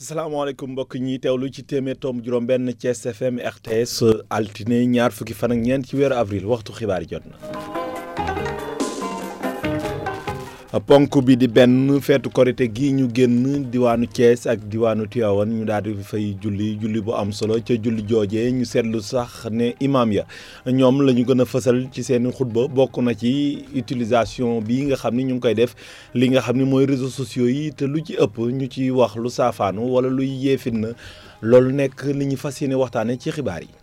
salaamaaleykum mbokk ñi teewlu ci téeméer tomb juróom-benn Thiès FM RTS altine ñaar fukki fan ak ñeent ci weeru avril waxtu xibaar yi jot na. ponk bi di benn feetu korite gi ñu génn diwaanu Thiès ak diwaanu Tivaouane ñu daal di fay julli julli bu am solo ca julli joojee ñu seetlu sax ne imaam ya ñoom la ñu gën a fësal ci seen xutba bokk na ci utilisation bi nga xam ni ñu ngi koy def li nga xam ni mooy réseaux sociaux yi te lu ci ëpp ñu ci wax lu saafaanu wala luy yeefin na loolu nekk li ñu fas yéene waxtaane ci xibaar yi.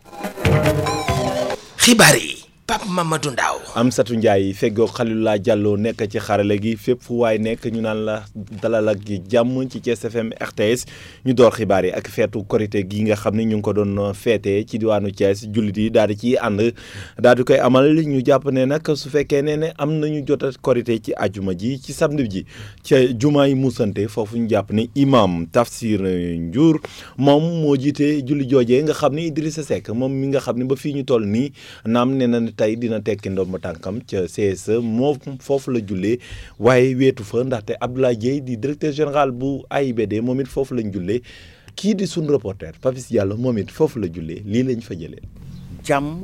xibaar yi. Pape Mamadou Ndaw Amsatou Ndiaye feggoo Xalilulaa Diallo nekk ci xarale gi fépp fu waay nekk ñu naan la dalal ak jàmm ci Thiès FM RTS ñu door xibaar yi ak feetu korité gi nga xam ne ñu ngi ko doon feete ci diwaanu Thiès jullit yi daal di ciy ànd daal di koy amal ñu jàpp ne nag su fekkee ne ne am nañu jot a korité ci ajuma ji ci samedi ji ca jumaa yi musante foofu ñu jàpp ne imam Tafsir Ndiour moom moo jiite julli joojee nga xam ne Idrissa Seck moom mi nga xam ne ba fii ñu toll nii naam nee na tey dina tekki ndomba tànkam ca CSE moo foofu la jullee waaye weetu fa ndaxte Abdoulaye Dieye di directeur général bu AIBD moom it foofu lañ jullee kii di suñ reporter Papis Diallo moom it foofu la jullee lii lañ fa jëlee. jàmm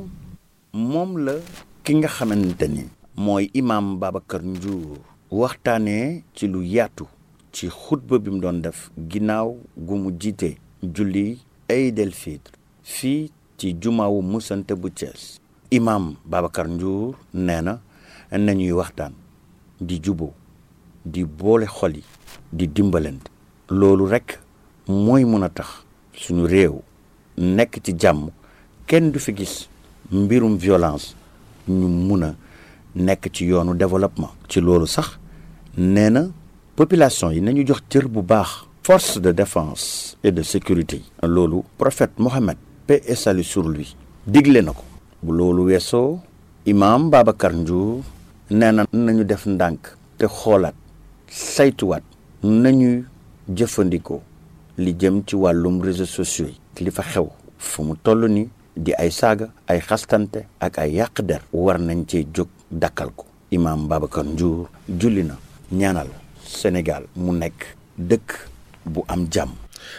moom la ki nga xamante ni mooy imam Babacar Ndiour waxtaanee ci lu yaatu ci xutba bi mu doon def ginnaaw gu mu jiite julli Aïd el Fitr fii ci jumaawu musante bu Thiès. imam Babacar Ndiour nee na nañuy waxtaan di juboo di boole xol yi di dimbalante loolu rekk mooy mun a tax suñu réew nekk ci jàmm kenn du fi gis mbirum violence ñu mun a nekk ci yoonu développement ci loolu sax nee na population yi nañu jox cër bu baax force de défense et de sécurité loolu prophète Mohammed paix et salut sur lui digle na ko bu loolu weesoo imaam Babacar Ndiour nee na nañu def ndànk te xoolaat saytuwaat nañuy jëfandikoo li jëm ci wàllum réseaux sociaux yi li fa xew fu mu toll ni di ay saaga ay xastante ak ay yàq der war nañ cee jóg dakkal ko imaam Babacar Ndiour julli na ñaanal Sénégal mu nekk dëkk bu am jàmm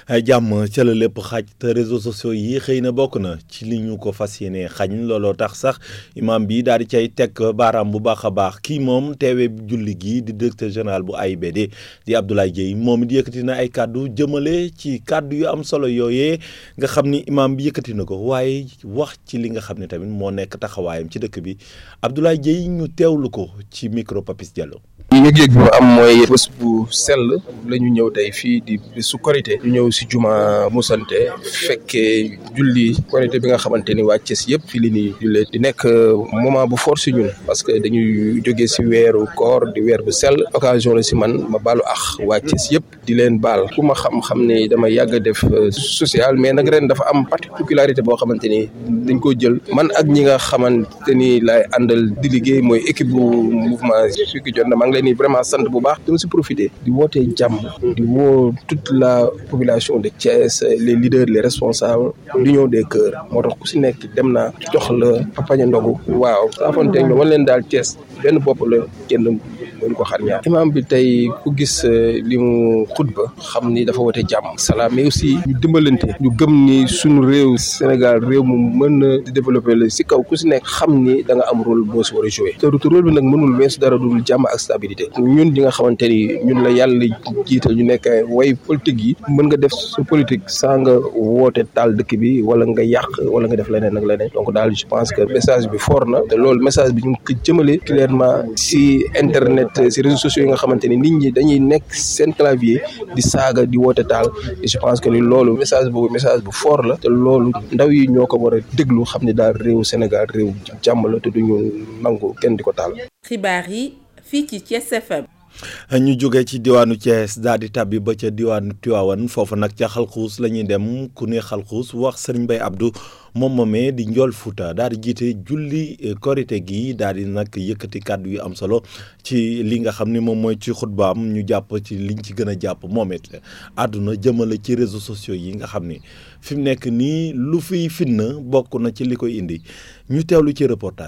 jàmm ca la lépp xaj te réseaux sociaux yi xëy na bokk na ci li ñu ko fas yéene xañ looloo tax sax imam bi daal di cay teg baaraam bu baax a baax kii moom teewee julli gi di directeur général bu AIBD di Abdoulaye Dieye moom it yëkkati na ay kàddu jëmale ci kàddu yu am solo yooyee nga xam ni imam bi yëkkati na ko waaye wax ci li nga xam ne tamit moo nekk taxawaayam ci dëkk bi Abdoulaye Dieye ñu teewlu ko ci micro Papis Diallo. yëg-yëg bi am mooy bés bu sell la ñu ñëw tey fii di su korité ñu ñëw si juma musante fekkee julli korité bi nga xamante ni waa Thiès yëpp fii li ni jullee di nekk moment bu fort si ñun parce que dañuy jógee si weeru koor di weer bu sell occasion la si man ma baalu ax waa Thiès yëpp di leen baal ku ma xam-xam ne dama yàgg a def social mais nag ren dafa am particularité boo xamante ni dañ ko jël man ak ñi nga xamante ni laay àndal di liggéey mooy équipe bu mouvement Sukki Jot na maa ngi leen di vraiment sant bu baax dama si profiter di wootee jàmm di woo toute la population de Thiès les leaders les responsables l'union des cœurs moo tax ku si nekk dem naa jox la papaña ndogu waaw saafonte ñoom wan leen daal Thiès benn bopp la kenn mënu ko xar ñaar imam bi tey ku gis li mu xutba xam ni dafa wote jàmm salaam mais aussi ñu dimbalante ñu gëm ni suñu réew Sénégal réew mu mën na di développer la si kaw ku si nekk xam ni da nga am rôle boo si war a jouer te rôle bi nag mënul weesu dara dul jàmm ak stabilité ñun ñi nga xamante ni ñun la yàlla jiital ñu nekk way politique yi mën nga def sa politique sans nga woote taal dëkk bi wala nga yàq wala nga def leneen ak leneen donc daal je pense que message bi fort na te loolu message bi ñu ngi ko jëmale clairement si internet si réseaux sociaux yi nga xamante ni nit ñi dañuy nekk seen clavier di saaga di woote taal et je pense que ni loolu message boobu message bu fort la te loolu ndaw yi ñoo ko war a déglu xam ne daal réew Sénégal réew jàmm la te duñu nangu kenn di ko taal. xibaar yi fii ci Thiès FM. ñu jóge ci diwaanu Thiès daal di tàbbi ba ca diwaanu Tivaouane foofu nag ca xalxuus la ñuy dem ku ne xalxuus wax sëriñ Bay Abdou moom moomee di njool Fuuta daal di jiite julli korite gi daal di nag yëkkati kàddu yu am solo ci li nga xam ne moom mooy ci xutbaam ñu jàpp ci liñ ci gën a jàpp moom it àdduna jëmale ci réseaux sociaux yi nga xam ni fi mu nekk nii lu fiy fitna bokk na ci li koy indi ñu teewlu ci reportage bi.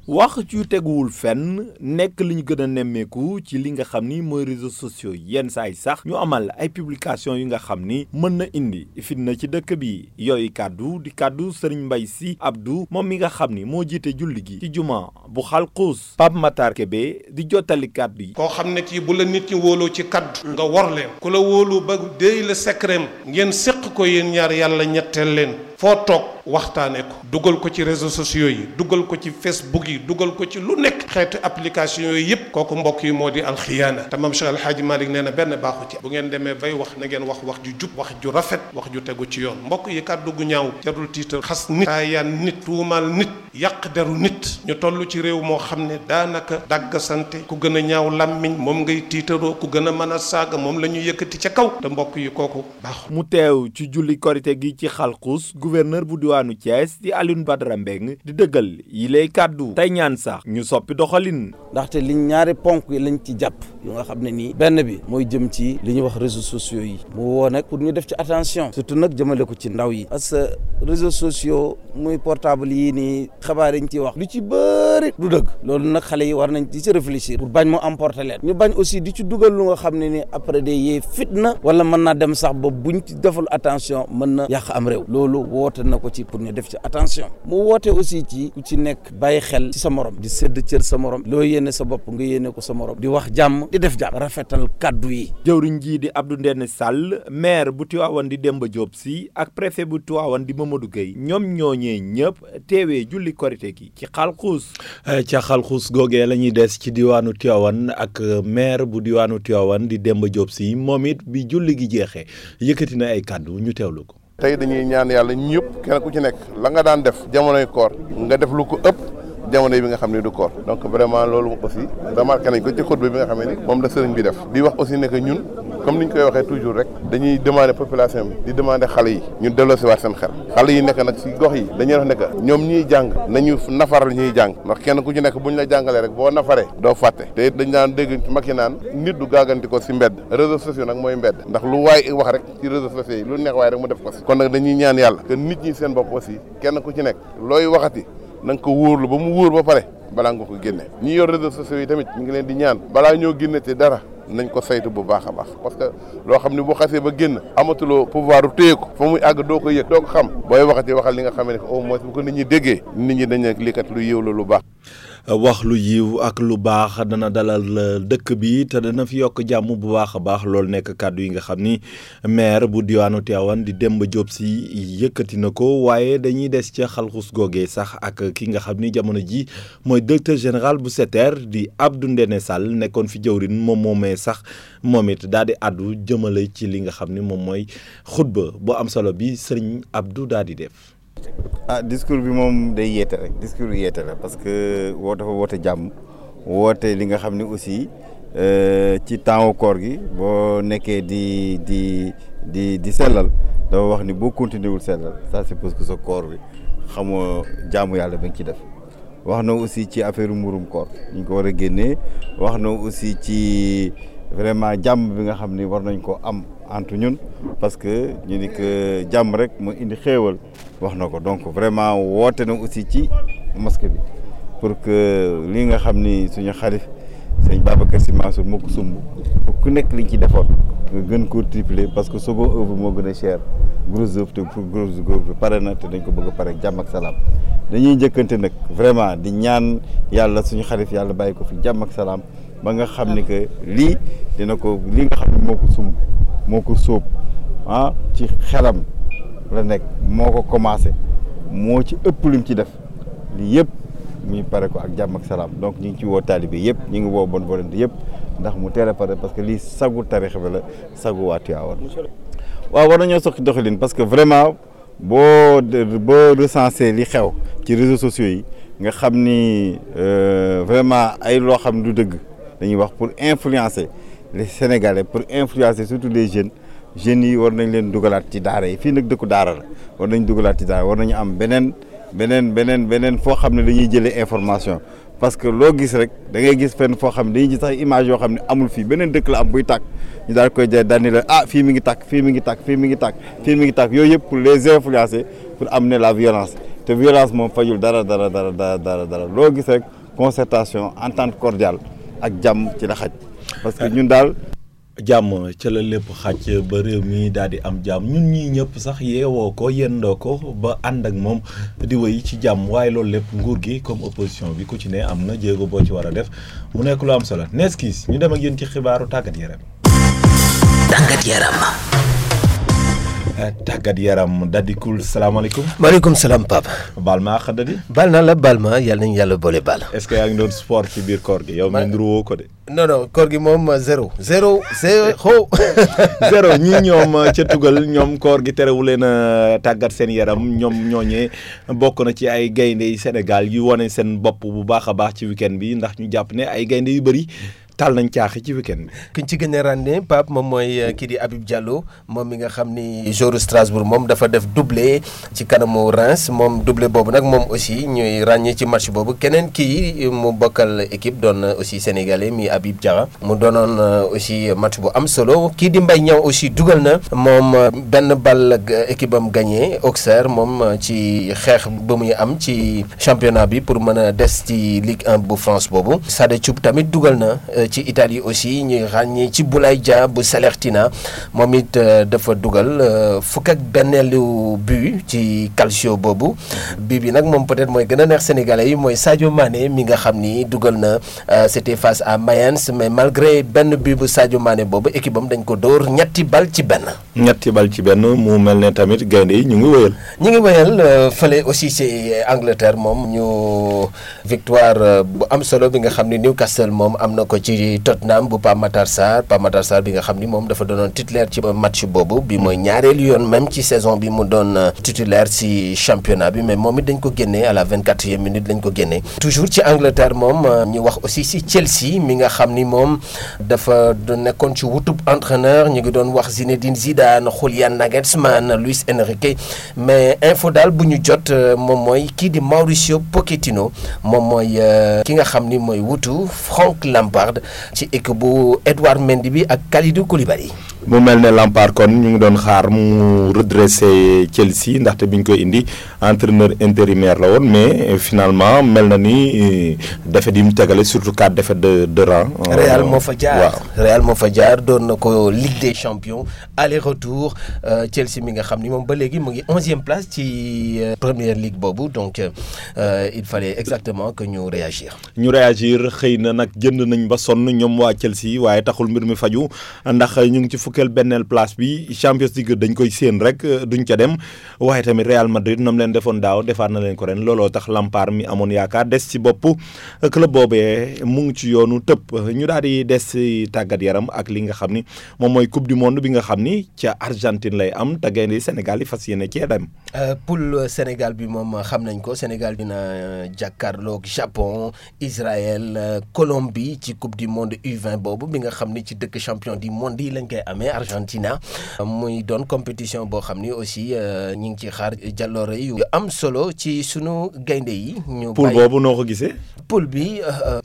wax ci teguwul fenn nekk li ñu gën a nemmeeku ci li nga xam ni mooy réseaux sociaux yenn saa yi sax ñu amal ay publication yu nga xam ni mën na indi fitna ci dëkk bi yooyu kàddu di kàddu Serigne Mbaye Sy Abdou moom mi nga xam ni moo jiite julli gi ci juma bu xalxuus Pape Matar Kébé di jottali kàddu yi koo xam ne kii bu la nit ñi wóoloo ci kaddu nga wor leen ku la wóolu ba déy la secret ngeen séq ko yéen ñaar yàlla ñetteel leen foo toog waxtaane ko dugal ko ci réseaux sociaux yi dugal ko ci facebook yi dugal ko ci lu nekk xeetu application yooyu yëpp kooku mbokk yi moo di alxiyaana te maam Cheikh Alhaaji Malick nee na benn baaxu ci bu ngeen demee bay wax na ngeen wax wax ju jub wax ju rafet wax ju tegu ci yoon mbokk yi kàddu gu ñaaw jarul tiital xas nit taayaan nit tuumaal nit yàq deru nit ñu toll ci réew moo xam ne daanaka dagg sante ku gën a ñaaw làmmiñ moom ngay tiitaroo ku gën a mën a saaga moom la ñu yëkkati ca kaw te mbokk yi kooku baaxu mu teew ci julli korite gi ci xalxuus gouverneur bu diwaanu Thiès di Alioune Badara Mbeng di dëggal yi lay kàddu tey ñaan sax ñu soppi doxalin ndaxte liñ ñaari ponk yi lañ ci jàpp yu nga xam ne nii benn bi mooy jëm ci li ñuy wax réseaux sociaux yi mu woo nag pour ñu def ci attention surtout nag jëmale ko ci ndaw yi parce que réseaux sociaux muy portable yii nii xabaar yi ñu ciy wax lu ci bëri du dëgg loolu nag xale yi war nañ di ci réfléchir pour bañ mu emporter leen ñu bañ aussi di ci dugal lu nga xam ne ni après day yee fitna wala mën naa dem sax ba buñ ci deful attention mën na yàq am réew loolu woote na ko ci pour ñu def ci attention mu woote aussi ci ku ci nekk bàyyi xel ci sa morom di sédd cër sa morom loo yéene sa bopp nga yéene ko sa morom di wax jàmm di def jàmm rafetal kaddu yi jëwriñ jii di Abdou Ndéné Sall maire bu Tivaouane di Demba Diop Sy ak préfet bu Tivaouane di Mamadou Gueye ñoom ñooñee ñëpp teewee julli korite gi ci xalxuus ca xalxuus googee la ñuy des ci diwaanu Tivaouane ak maire bu diwaanu Tivaouane di Demba Diop Sy moom it bi julli gi jeexee yëkkati na ay kàddu ñu teewlu ko tey dañuy ñaan yàlla ñëpp kenn ku ci nekk la nga daan def jamonoy koor nga def lu ko ëpp jamono bi nga xam ne du koor donc vraiment loolu aussi remarqué nañ ko ci xutba bi nga xam ne moom la sëriñ bi def di wax aussi ne que ñun comme ni ñu koy waxee toujours rek dañuy demander population bi di demander xale yi ñu delloosiwaat seen xel xale yi nekk nag si gox yi dañuy wax ne que ñoom ñuy jàng nañu nafaral ñuy jàng ndax kenn ku ci nekk bu ñu la jàngalee rek boo nafaree doo fàtte te dañ daan dégg ci mag yi naan nit du gaaganti ko si mbedd réseaux sociaux nag mooy mbedd ndax lu waay wax rek ci réseaux sociaux yi lu neex waay rek mu def ko si kon nag dañuy ñaan yàlla que nit ñi seen bopp aussi kenn ku ci nekk looy waxati na nga ko wóorlu ba mu wóor ba pare balaa nga ko génne ñi yor réseaux sociaux yi tamit ñu ngi leen di ñaan balaa ñoo génne te dara nañ ko saytu bu baax a baax parce que loo xam ne bu xasee ba génn amatuloo pouvoir téye ko fa muy àgg doo ko yëg doo ko xam booy waxati waxal li nga xam ne au moins bu ko nit ñi déggee nit ñi dañ ne lii kat lu yëw la lu baax. wax lu yiw ak lu baax dana dalal dëkk bi te dana fi yokk jàmm bu baax a baax loolu nekk kàddu yi nga xam ni maire bu diwaanu Tivaouane di Demba Diop Sy yëkkati na ko waaye dañuy des ca xalxus googee sax ak ki nga xam ni jamono ji mooy directeur général bu SETER di Abdou Ndéné Sall nekkoon fi jëwrin moom moomee sax moom it daal di àddu jëmale ci li nga xam ni moom mooy xutba bu am solo bi sëriñ Abdou daal di def. ah discours bi moom day yeete rek discours bi yeete la parce que woo dafa woote jàmm woote li nga xam ne aussi ci temps koor gi boo nekkee di di di di sellal dafa wax ni boo continué wul sellal ça c'est parce que sa koor bi xamoo jaamu yàlla ba nga ci def wax na aussi ci affaire murum koor ñu ko war a génnee wax na aussi ci vraiment jàmm bi nga xam ni war nañ ko am entre ñun parce que ñu ni que jàmm rek moo indi xéewal wax na ko donc vraiment woote na aussi ci mosquée bi pour que li nga xam ni suñu xalif sëñ Babacar Sy Mansour moo ko sumb pour ku nekk liñ ci defoon nga gën koo tripler parce que second œuvre moo gën a cher gros œuvre te pour gros œuvre pare na te dañ ko bëgg a pare jàmm ak salaam dañuy njëkkante nag vraiment di ñaan yàlla suñu xalif yàlla bàyyi ko fi jàmm ak salaam ba nga xam ni que lii dina ko li nga xam ne moo ko sumb moo ko sóob ah ci xelam la nekk moo ko commencé moo ci ëpp lim ci def lii yëpp muy pare ko ak jàmm ak salaam donc ñu ngi ci woo taalibe yëpp ñu ngi woo bonne volonté yëpp ndax mu teel a pare parce que lii sagu tarix bi la sagu waa Tivaouane waaw war nañoo soxi doxalin parce que vraiment boo boo recensé li xew ci réseaux sociaux yi nga xam ni vraiment ay loo xam du dëgg dañuy wax pour influencer les Sénégalais pour influencer surtout les jeunes jeunes yi war nañ leen dugalaat ci daara yi fii nag dëkku daara la war nañ dugalaat ci daara war nañu am beneen beneen beneen beneen foo xam ne dañuy jëlee information parce que loo gis rek da ngay gis fenn foo xam ne dañuy gis sax image yoo xam ne amul fii beneen dëkk la am buy tàkk ñu daal koy jaay daal ni la ah fii mi ngi tàkk fii mi ngi tàkk fii mi ngi tàkk fii mi ngi tàkk yooyu yëpp pour les influencer pour amener la violence te violence moom fajul dara dara dara dara dara dara loo gis rek concertation entente cordiale ak jàmm ci la xaj parce que ñun daal jàmm ca la lépp xàcc ba réew mi daal di am jàmm ñun ñii ñëpp sax yeewoo ko yendoo ko ba ànd ak moom di wéy ci jàmm waaye loolu lépp nguur gi comme opposition bi ku ci ne am na jéego boo ci war a def mu nekk lu am solo nees kiis ñu dem ak yéen ci xibaaru tàggat yaram. tàggat yaram. tàggat yaram dadikul salaamaaleykum. maaleykum salaam Pape. baal ma àq dadi. baal naa la baal ma yàlla nañu yàlla boole baal. est-ce que yaa ngi doon sport ci biir koor gi yow mi nduruwoo ko de. non non koor gi moom zéro. zéro zéro. zéro ñii ñoom ca tugal ñoom koor gi terewu leen a tàggat seen yaram ñoom ñooñee bokk na ci ay gaynde yi Sénégal yu wane seen bopp bu baax a baax ci week-end bi ndax ñu jàpp ne ay gaynde yu bëri. taal nañ caaxi ci week-end bi. kiñ ci gën a ràññee Pape moom mooy kii di Habib Diallo moom mi nga xam ni jour Strasbourg moom dafa def doublé ci kanamu Reims moom doublé boobu nag moom aussi ñuy ràññee ci match boobu keneen kii mu bokkal équipe doon aussi sénégalais mi Habib Diarra mu doonoon aussi match bu am solo kii di Mbaye Niang aussi dugal na moom benn ball équipe am gagné Auxerre moom ci xeex ba muy am ci championnat bi pour mën a des ci Ligue 1 bu France boobu Sada Thioub tamit dugal na. ci Italie aussi ñuy ràññee ci Boulaye Dia bu Salernitana moom it dafa dugal fukk ak benneelu but ci calcio boobu bii bi nag moom peut-être mooy gën a neex sénégalais yi mooy Sadio Mané mi nga xam ni dugal na c'était face à Mayence mais malgré benn but bu Sadio Mané boobu équipe am dañ ko dóor ñetti bal ci benn. ñetti bal ci benn mu mel ne tamit gaynde yi ñu ngi wëyal. ñu ngi wëyal fële aussi ci Angleterre moom ñu victoire bu am solo bi nga xam ni Newcastle moom am na ko ci. ci Tottenham bu Pape Matar Sarr Pape Matar Sarr bi nga xam ni moom dafa doonoon titulaire ci match boobu bi mooy ñaareelu yoon même ci saison bi mu doon titulaire ci championnat bi mais moom it dañ ko génnee à la vingt quatrième minute lañ ko génnee toujours ci Angleterre moom ñu wax aussi ci Chelsea mi nga xam ni moom dafa nekkoon ci wutub entraîneur ñu ngi doon wax Zinedine Zidane Julian Nagelsmann Luis Enrique mais info daal bu ñu jot moom mooy kii di Mauricio Pochettino moom mooy ki nga xam ni mooy wutu Frank Lampard ci équipe bu Edouard Mendy bi ak Kalidou Koulibaly. mu mel ne Lampard kon ñu ngi doon xaar mu redressé Chelsea ndaxte bi ñu koy indi entraîneur intérimaire la woon mais finalement mel na ni défaite yi mu tegale surtout quatre défaites de de rang. Real moo fa jaar Real moo fa jaar doon na ko Ligue des champions aller retour Chelsea mi nga xam ni moom ba léegi mu ngi onzième place ci première ligue boobu donc il fallait exactement que ñu réagir. ñu réagir xëy na nag jënd nañ ba sonn ñoom waa Chelsea waaye taxul mbir mi faju ndax ñu ngi ci fukkeel benneel place bi Champions League dañ koy séen rek duñ ca dem waaye tamit Real Madrid nam leen defoon daaw defaat na leen ko ren looloo tax Lampard mi amoon yaakaar des ci bopp club boobee mu ngi ci yoonu tëpp ñu daal di des ci tàggat yaram ak li nga xam ni moom mooy coupe du monde bi nga xam ni ca Argentine lay am te gaynde Sénégal yi fas yéene cee dem. poule Sénégal bi moom xam nañ ko Sénégal dina jàkkaarloog Japon Israël Colombie ci coupe du monde U20 boobu bi nga xam ni ci dëkk champion du monde yi lañ koy amee Argentina muy doon compétition boo xam ni aussi ñu ngi ci xaar jàlloore yu am solo ci sunu gaynde yi. ñu poule boobu noo ko gisee. poule bi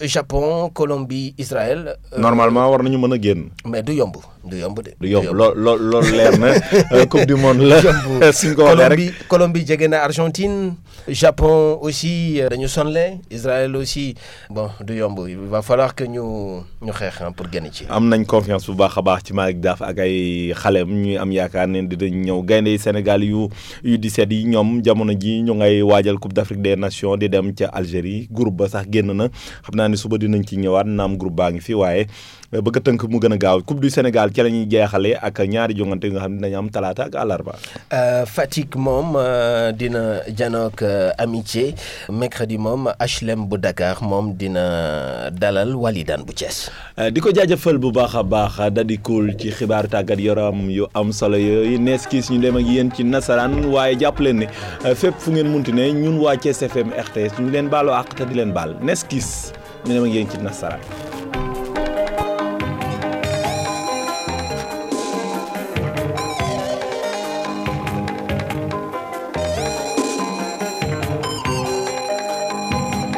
Japon Colombie Israël. normalement war nañu mën a génn. mais du yomb du yomb de. du yomb lool lool loolu leer na coupe du monde la. suñ ko waxee rek Colombie Colombie jege na Argentine Japon aussi dañu sonle Israël aussi bon du yomb il va falloir que ñu ñu xeex pour génn ci. am nañ confiance bu baax a baax ci Malick Daaf ak ay xaleem ñuy am yaakaar ne dinañ ñëw gaynde yi Sénégal yu yu 17 yi ñoom jamono ji ñu ngay waajal Coupe d'Afrique des Nations di dem ca Algérie groupe ba sax génn na xam naa ne suba dinañ ci ñëwaat naam groupe baa ngi fi waaye bëgg a tënk mu gën a gaaw Coupe du Sénégal ci la ñuy jeexalee ak ñaari jongante nga xam ne dañu am talaata ak àllarba. Fatick moom dina janook amitié mercredi moom HLM bu Dakar moom dina dalal Walidane bu Thiès. di ko jaajëfal bu baax a baax da di cool ci xibaaru tàggat yaram yu am solo yooyu nees kiis ñu dem ak yéen ci nasaraan waaye jàpp leen ne fépp fu ngeen munti ne ñun waa Thiès FM RTS ñu leen baaloo àq te di leen baal nees kiis ñu dem ak yéen ci nasaraan.